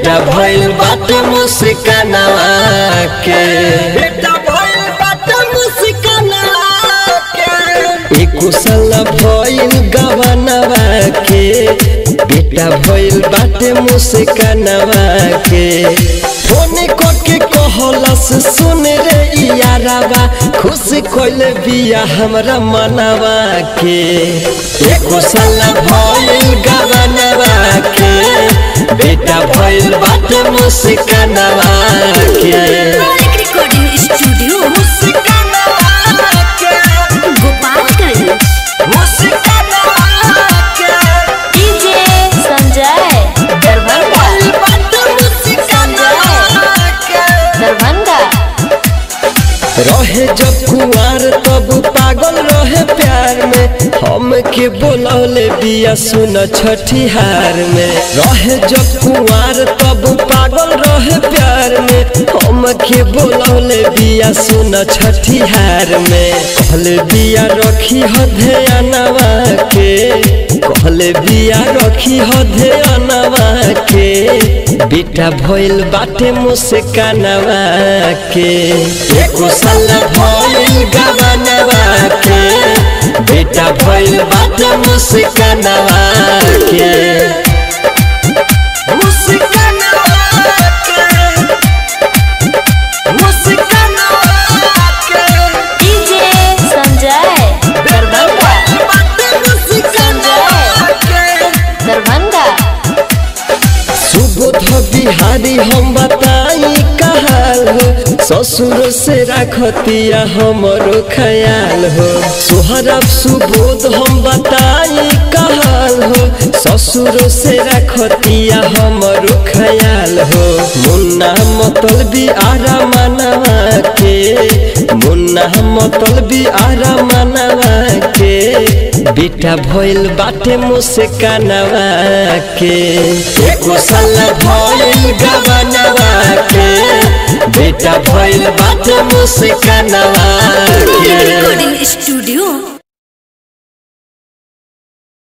बेटा भइल बाटे मुस्कानवा के बेटा भइल बाटे मुस्कानवा के एक कुशल भइल गवनवा के बेटा भइल बाटे मुस्कानवा के फोन के कहलस सुन रे यारावा खुश कइल बिया हमरा मनवा के एक कुशल भइल गवनवा के बेटा भइल बाटे मुस्कानवा के मौलिक रिकॉर्डिंग स्टूडियो मुस्कानवा के गोपालगंज मुस्कानवा के डीजे संजय दरभंगा भइल बाटे मुस्कानवा के दरभंगा रहे जब कुआर तब पागल रहे प्यार में हम के बोलौले बिया सुन छठिहार में रहे जब कुआर तब पागल रहे प्यार में हम के बोलौले बिया सुन छठिहार में कहले बिया रखी ह ध्यानवा के कहले बिया रखी ह ध्यानवा के बेटा भइल बाटे मुस्कानवा के एको साल भइल गवनवा के बेटा भइल बाटे मुस्कानवा के मुस्कानवा के मुस्कानवा के डीजे संजय दरभंगा बाटे मुस्कानवा के दरभंगा सुबोध बिहारी हम बताई कहाल हो ससुर से रखतिया हमरो ख्याल हो सोहरब सुबोध हम बताई कहाल हो ससुर से रखतिया हमरो ख्याल हो मुन्ना मतलबी आरा मनवा के मुन्ना मतलबी आरा मनवा के बेटा भइल बाटे मुस्कानवा के एको साल भइल गवनवा के बेटा भइल बाटे मुस्कानवा मौलिक के रिकॉर्डिंग स्टूडियो